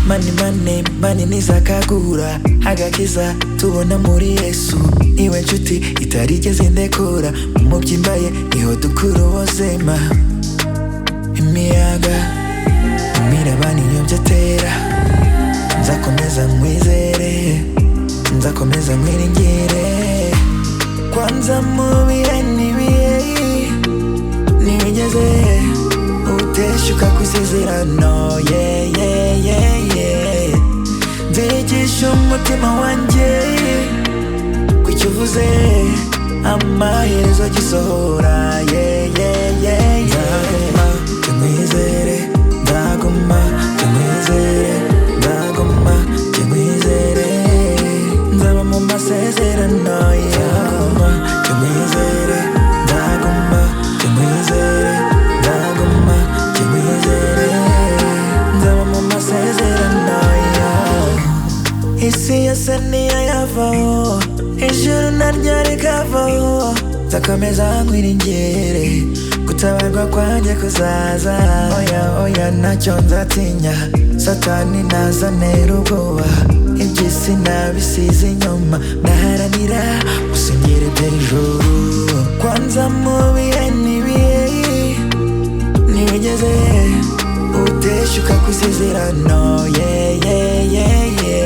mani mane manini zakagura agakiza tubona muri yesu iwe nshuti itarigeze indekura mu byimbaye niho dukura ubuzima imiyaga imirabani iyobyatera nzakomeza nkwizere nzakomeza nkwiringire kwanza mu bihe n'ibihe ntiwigeze uteshuka ku isezerano yeye yeye nzigisha umutima wanjye ku cyo uvuze amaherezo gisohora yeye yeye ndaguma tumwizere ndaguma tumwizere ndaguma tumwizere nzaba mu masezerano ndaguma tumwizere ndaguma tumwizere ndaguma tumwizere nzaba mu masezerano yawe isi yose ntiyayavaho ijuru naryo rikavaho nzakomeza nkwiringire gutabarwa kwanjye kuzaza oya oya ntacyo nzatinya satani ntazanera ubwoba iby'isi nabisize inyuma ndaharanira gusengera iby'ijuru kwanza mu bihe n'ibihe ntiwigeze uteshuka ku isezerano ye ye ye ye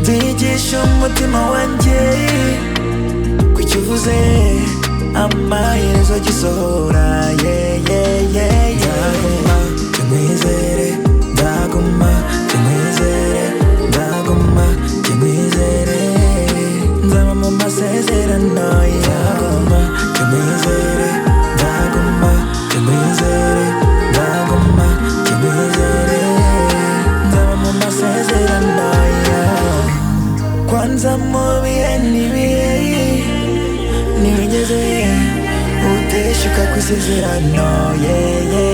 nzigisha umutima wanjye ku cyo uvuze amaherezo gisohora ye ye ye ye ndaguma tumwizere ndaguma tumwizere ndaguma tumwizere nzaba mu masezerano ye ndaguma tumwizere ndaguma tumwizere ndaguma tumwizere nzaba mu masezerano yawe kwanza mu bihe n'ibihe ntiwigeze uteshuka ku isezerano ye ye